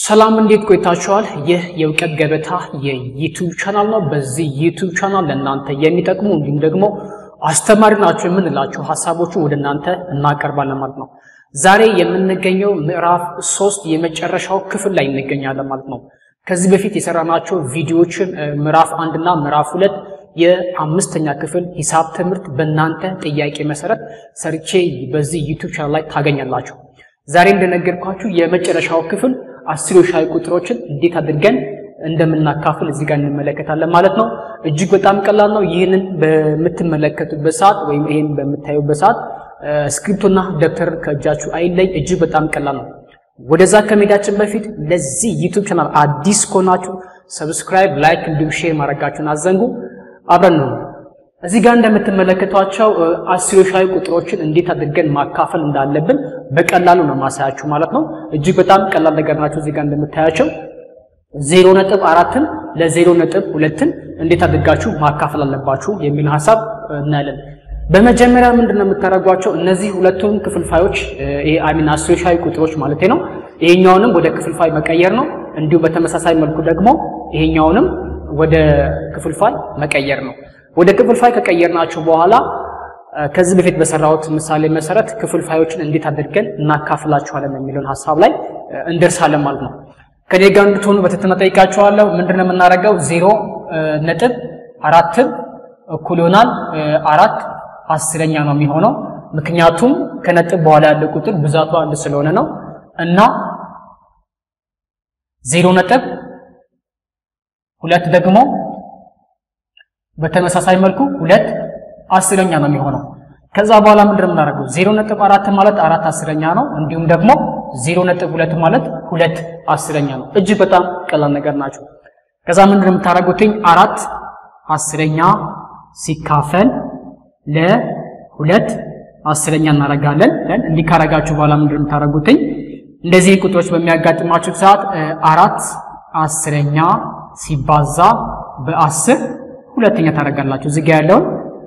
ሰላም እንዴት ቆይታችኋል? ይህ የእውቀት ገበታ የዩቱብ ቻናል ነው። በዚህ ዩቱብ ቻናል ለእናንተ የሚጠቅሙ እንዲሁም ደግሞ አስተማሪ ናቸው የምንላቸው ሀሳቦችን ወደ እናንተ እናቀርባለን ማለት ነው። ዛሬ የምንገኘው ምዕራፍ ሶስት የመጨረሻው ክፍል ላይ እንገኛለን ማለት ነው። ከዚህ በፊት የሰራናቸው ቪዲዮዎችን ምዕራፍ አንድና ምዕራፍ ሁለት የአምስተኛ ክፍል ሂሳብ ትምህርት በእናንተ ጥያቄ መሰረት ሰርቼ በዚህ ዩቱብ ቻናል ላይ ታገኛላችሁ። ዛሬ እንደነገርኳችሁ የመጨረሻው ክፍል አስርዮሻዊ ቁጥሮችን እንዴት አድርገን እንደምናካፍል እዚህ ጋር እንመለከታለን ማለት ነው። እጅግ በጣም ቀላል ነው። ይህንን በምትመለከቱበት ሰዓት ወይም ይህን በምታዩበት ሰዓት ስክሪፕቶና ደብተር ከእጃችሁ አይለይ። እጅግ በጣም ቀላል ነው። ወደዛ ከመሄዳችን በፊት ለዚህ ዩቱብ ቻናል አዲስ ከሆናችሁ ሰብስክራይብ፣ ላይክ እንዲሁም ሼር ማድረጋችሁን አዘንጉ። አብረን ነው እዚህ ጋር እንደምትመለከቷቸው አስርዮሻዊ ቁጥሮችን እንዴት አድርገን ማካፈል እንዳለብን በቀላሉ ነው ማሳያችሁ ማለት ነው። እጅግ በጣም ቀላል ነገር ናቸው። እዚህ ጋር እንደምታያቸው ዜሮ ነጥብ አራትን ለዜሮ ነጥብ ሁለትን እንዴት አድርጋችሁ ማካፈል አለባችሁ የሚል ሀሳብ እናያለን። በመጀመሪያ ምንድን ነው የምታደርጓቸው? እነዚህ ሁለቱም ክፍልፋዮች ይሄ አሚን አስርዮሻዊ ቁጥሮች ማለት ነው። ይሄኛውንም ወደ ክፍልፋይ መቀየር ነው። እንዲሁ በተመሳሳይ መልኩ ደግሞ ይሄኛውንም ወደ ክፍልፋይ መቀየር ነው። ወደ ክፍልፋይ ከቀየርናቸው በኋላ ከዚህ በፊት በሰራሁት ምሳሌ መሰረት ክፍልፋዮችን እንዴት አድርገን እናካፍላቸዋለን የሚለውን ሀሳብ ላይ እንደርሳለን ማለት ነው። ከኔ ጋር እንድትሆኑ በትህትና ጠይቃችኋለሁ። ምንድነው የምናደርገው? ዜሮ ነጥብ አራትም እኩል ይሆናል አራት አስረኛ ነው የሚሆነው ምክንያቱም ከነጥብ በኋላ ያለ ቁጥር ብዛቱ አንድ ስለሆነ ነው እና ዜሮ ነጥብ ሁለት ደግሞ በተመሳሳይ መልኩ ሁለት አስረኛ ነው የሚሆነው። ከዛ በኋላ ምንድን ነው የምናደርገው? ዜሮ ነጥብ አራት ማለት አራት አስረኛ ነው። እንዲሁም ደግሞ ዜሮ ነጥብ ሁለት ማለት ሁለት አስረኛ ነው። እጅግ በጣም ቀላል ነገር ናቸው። ከዛ ምንድን ነው የምታደርጉትኝ? አራት አስረኛ ሲካፈል ለሁለት አስረኛ እናደርጋለን። እንዲህ ካረጋችሁ በኋላ ምንድን ነው የምታደርጉትኝ? እንደዚህ ቁጥሮች በሚያጋጥማችሁ ሰዓት አራት አስረኛ ሲባዛ በአስር ሁለተኛ ታደርጋላችሁ። እዚህ ጋ ያለውን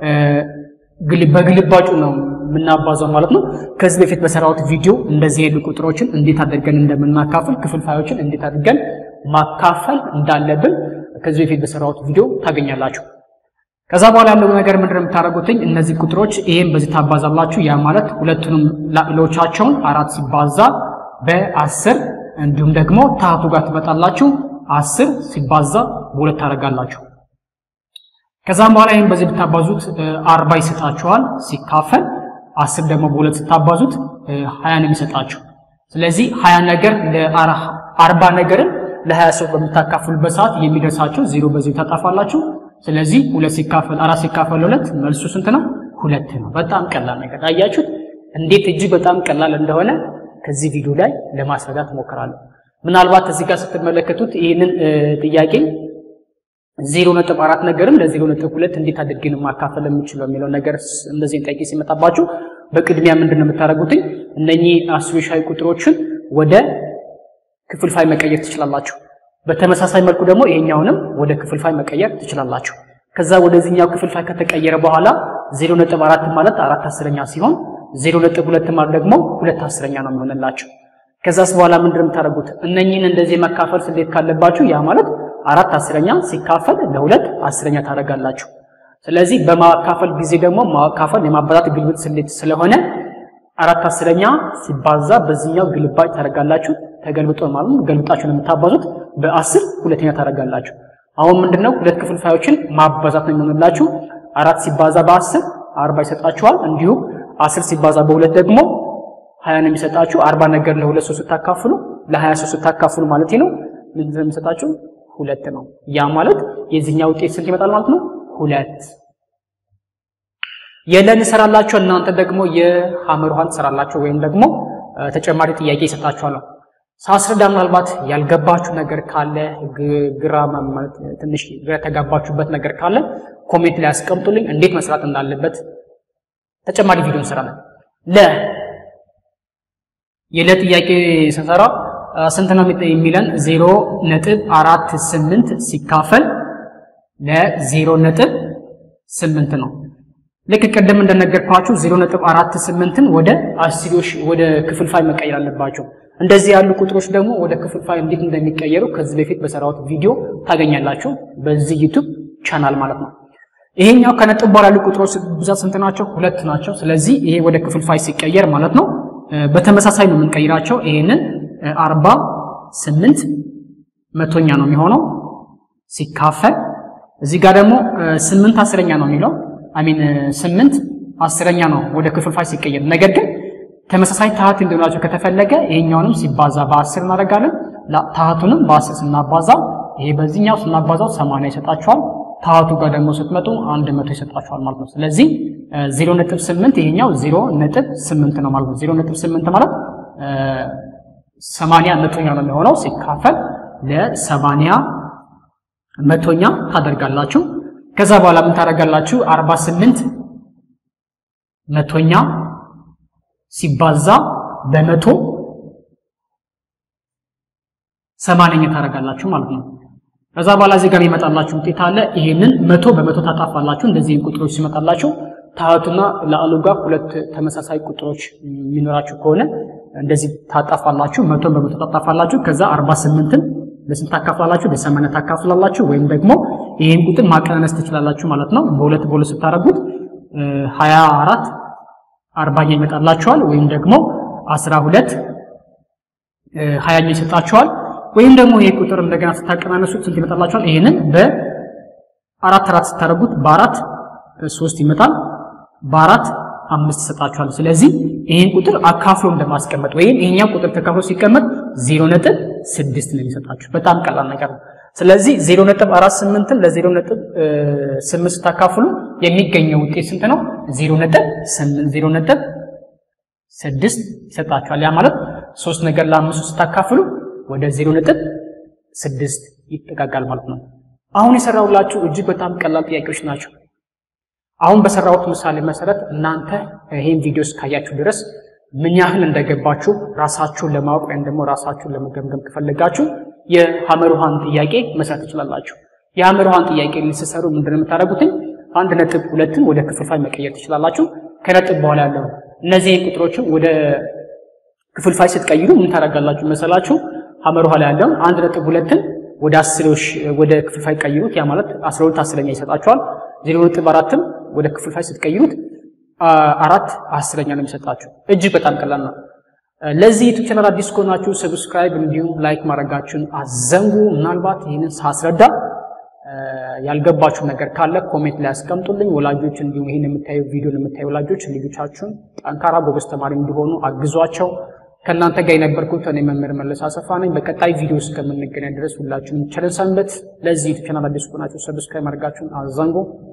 በግልባጩ ነው የምናባዛው ማለት ነው። ከዚህ በፊት በሰራሁት ቪዲዮ እንደዚህ ያሉ ቁጥሮችን እንዴት አድርገን እንደምናካፍል ክፍልፋዮችን እንዴት አድርገን ማካፈል እንዳለብን ከዚህ በፊት በሰራሁት ቪዲዮ ታገኛላችሁ። ከዛ በኋላ ያለው ነገር ምንድን ነው የምታደርጉትኝ? እነዚህ ቁጥሮች ይሄን በዚህ ታባዛላችሁ። ያ ማለት ሁለቱንም ላዕሎቻቸውን አራት ሲባዛ በአስር እንዲሁም ደግሞ ታህቱ ጋር ትመጣላችሁ። አስር ሲባዛ በሁለት ታደርጋላችሁ። ከዛም በኋላ ይህን በዚህ ብታባዙት አርባ ይሰጣችኋል። ሲካፈል አስር ደግሞ በሁለት ስታባዙት ሀያ ነው የሚሰጣችሁ። ስለዚህ ሀያ ነገር አርባ ነገርን ለሀያ ሰው በምታካፍሉበት ሰዓት የሚደርሳቸው ዜሮ በዜሮ ታጣፋላችሁ። ስለዚህ ሁለት ሲካፈል አራት ሲካፈል ሁለት መልሱ ስንት ነው? ሁለት ነው። በጣም ቀላል ነገር አያችሁት? እንዴት እጅግ በጣም ቀላል እንደሆነ ከዚህ ቪዲዮ ላይ ለማስረዳት እሞክራለሁ። ምናልባት እዚህ ጋር ስትመለከቱት ይህንን ጥያቄ ዜሮ ነጥብ አራት ነገርም ለዜሮ ነጥብ ሁለት እንዴት አድርገን ማካፈል የምችለው የሚለው ነገር እንደዚህ ጥያቄ ሲመጣባችሁ በቅድሚያ ምንድን ነው የምታደርጉትኝ? እነኚህ አስርዮሻዊ ቁጥሮችን ወደ ክፍልፋይ መቀየር ትችላላችሁ። በተመሳሳይ መልኩ ደግሞ ይሄኛውንም ወደ ክፍልፋይ መቀየር ትችላላችሁ። ከዛ ወደዚህኛው ክፍልፋይ ከተቀየረ በኋላ ዜሮ ነጥብ አራት ማለት አራት አስረኛ ሲሆን ዜሮ ነጥብ ሁለት ማለት ደግሞ ሁለት አስረኛ ነው የሚሆንላችሁ። ከዛስ በኋላ ምንድን ነው የምታደርጉት? እነኚህን እንደዚህ መካፈል ስሌት ካለባችሁ ያ ማለት አራት አስረኛ ሲካፈል ለሁለት አስረኛ ታደርጋላችሁ። ስለዚህ በማካፈል ጊዜ ደግሞ ማካፈል የማባዛት ግልብጥ ስሌት ስለሆነ አራት አስረኛ ሲባዛ በዚህኛው ግልባጭ ታደርጋላችሁ። ተገልብጦ ማለት ነው። ገልብጣችሁ ነው የምታባዙት። በአስር ሁለተኛ ታደርጋላችሁ። አሁን ምንድነው ሁለት ክፍልፋዮችን ማባዛት ነው የሚሆንላችሁ። አራት ሲባዛ በአስር አርባ ይሰጣችኋል። እንዲሁም አስር ሲባዛ በሁለት ደግሞ ሀያ ነው የሚሰጣችሁ። አርባ ነገር ለሁለት ሰው ስታካፍሉ ለሀያ ሰው ስታካፍሉ ማለት ነው ምንድን ነው የሚሰጣችሁ? ሁለት ነው። ያ ማለት የዚህኛው ውጤት ስንት ይመጣል ማለት ነው? ሁለት። የለን እንሰራላችሁ እናንተ ደግሞ የሐመር ውሃን ትሰራላችሁ ወይም ደግሞ ተጨማሪ ጥያቄ ይሰጣችኋለሁ። ሳስረዳ ምናልባት ያልገባችሁ ነገር ካለ ግራ ማለት ትንሽ ግራ የተጋባችሁበት ነገር ካለ ኮሜንት ላይ ያስቀምጡልኝ። እንዴት መስራት እንዳለበት ተጨማሪ ቪዲዮ እንሰራለን። ለ የለ ጥያቄ ስንሰራ ስንት ነው የሚለን? ዜሮ ነጥብ አራት ስምንት ሲካፈል ለዜሮ ነጥብ ስምንት ነው። ልክ ቅድም እንደነገርኳችሁ ዜሮ ነጥብ አራት ስምንትን ወደ አስርዮሽ ወደ ክፍልፋይ መቀየር አለባቸው። እንደዚህ ያሉ ቁጥሮች ደግሞ ወደ ክፍልፋይ እንዴት እንደሚቀየሩ ከዚህ በፊት በሰራሁት ቪዲዮ ታገኛላችሁ በዚህ ዩቱብ ቻናል ማለት ነው። ይሄኛው ከነጥብ በኋላ ያሉ ቁጥሮች ብዛት ስንት ናቸው? ሁለት ናቸው። ስለዚህ ይሄ ወደ ክፍልፋይ ሲቀየር ማለት ነው በተመሳሳይ ነው የምንቀይራቸው። ይሄንን አርባ ስምንት መቶኛ ነው የሚሆነው ሲካፈል እዚህ ጋር ደግሞ ስምንት አስረኛ ነው የሚለው አሚን ስምንት አስረኛ ነው ወደ ክፍልፋይ ሲቀየር። ነገር ግን ተመሳሳይ ታህት እንዲሆናቸው ከተፈለገ ይሄኛውንም ሲባዛ በአስር እናደርጋለን። ታህቱንም በአስር ስናባዛው ይሄ በዚህኛው ስናባዛው ሰማንያ ይሰጣችኋል። ታህቱ ጋር ደግሞ ስትመጡ አንድ መቶ ይሰጣችኋል ማለት ነው። ስለዚህ ዜሮ ነጥብ ስምንት ይሄኛው ዜሮ ነጥብ ስምንት ነው ማለት ነው። ዜሮ ነጥብ ስምንት ማለት ሰማንያ መቶኛ ነው የሚሆነው ሲካፈል ለሰማንያ መቶኛ ታደርጋላችሁ። ከዛ በኋላ ምን ታደርጋላችሁ? አርባ ስምንት መቶኛ ሲባዛ በመቶ ሰማንያኛ ታደርጋላችሁ ማለት ነው። ከዛ በኋላ እዚህ ጋር ይመጣላችሁ ውጤት አለ። ይሄንን መቶ በመቶ ታጣፋላችሁ። እንደዚህ ቁጥሮች ሲመጣላችሁ ታህቱና ለአሉ ጋር ሁለት ተመሳሳይ ቁጥሮች የሚኖራችሁ ከሆነ እንደዚህ ታጣፋላችሁ። መቶን በመቶ ታጣፋላችሁ። ከዛ አርባ ስምንትን ለስንት ታካፍላላችሁ? ለሰማንያ ታካፍላላችሁ። ወይም ደግሞ ይህን ቁጥር ማቀናነስ ትችላላችሁ ማለት ነው። በሁለት በሁለት ስታደርጉት ሀያ አራት አርባኛ ይመጣላችኋል። ወይም ደግሞ አስራ ሁለት ሀያኛ ይሰጣችኋል። ወይም ደግሞ ይሄ ቁጥር እንደገና ስታቀናነሱት ስንት ይመጣላችኋል? ይሄንን በአራት አራት ስታደርጉት በአራት ሶስት ይመጣል። በአራት አምስት ይሰጣችኋል። ስለዚህ ይህን ቁጥር አካፍሎ እንደማስቀመጥ ወይም ይሄኛው ቁጥር ተካፍሎ ሲቀመጥ ዜሮ ነጥብ ስድስት ነው የሚሰጣችሁ። በጣም ቀላል ነገር ነው። ስለዚህ ዜሮ ነጥብ አራት ስምንትን ለዜሮ ነጥብ ስምንት ስታካፍሉ የሚገኘው ውጤት ስንት ነው? ዜሮ ነጥብ ስምንት ዜሮ ነጥብ ስድስት ይሰጣችኋል። ያ ማለት ሶስት ነገር ለአምስቱ ስታካፍሉ ወደ ዜሮ ነጥብ ስድስት ይጠጋጋል ማለት ነው። አሁን የሰራሁላችሁ እጅግ በጣም ቀላል ጥያቄዎች ናቸው። አሁን በሰራሁት ምሳሌ መሰረት እናንተ ይህን ቪዲዮ እስካያችሁ ድረስ ምን ያህል እንደገባችሁ ራሳችሁን ለማወቅ ወይም ደግሞ ራሳችሁን ለመገምገም ከፈለጋችሁ የሐመር ውሃን ጥያቄ መስራት ትችላላችሁ። የሐመር ውሃን ጥያቄ ልትሰሩ ምንድን ነው የምታደርጉትኝ? አንድ ነጥብ ሁለትን ወደ ክፍልፋይ መቀየር ትችላላችሁ። ከነጥብ በኋላ ያለው እነዚህን ቁጥሮችን ወደ ክፍልፋይ ስትቀይሩ ምን ታደርጋላችሁ መሰላችሁ? ሐመር ውሃ ላይ ያለውን አንድ ነጥብ ሁለትን ወደ አስሮች ወደ ክፍልፋይ ቀይሩት። ያ ማለት አስራ ሁለት አስረኛ ይሰጣችኋል። ዜሮ ነጥብ አራትም ወደ ክፍልፋይ ስትቀይሩት አራት አስረኛ ነው የሚሰጣችሁ። እጅግ በጣም ቀላል ነው። ለዚህ ዩቱብ ቻናል አዲስ ከሆናችሁ ሰብስክራይብ እንዲሁም ላይክ ማድረጋችሁን አዘንጉ። ምናልባት ይህንን ሳስረዳ ያልገባችሁ ነገር ካለ ኮሜንት ላይ ያስቀምጡልኝ። ወላጆች እንዲሁም ይህን የምታዩ ቪዲዮን የምታዩ ወላጆች ልጆቻችሁን ጠንካራ ጎበዝ ተማሪ እንዲሆኑ አግዟቸው። ከእናንተ ጋር የነበርኩት እኔ መምህር መለስ አሰፋ ነኝ። በቀጣይ ቪዲዮ እስከምንገናኝ ድረስ ሁላችሁንም ቸር ሰንብቱ። ለዚህ ዩቱብ ቻናል አዲስ ከሆናችሁ ሰብስክራይብ ማድረጋችሁን አዘንጉ።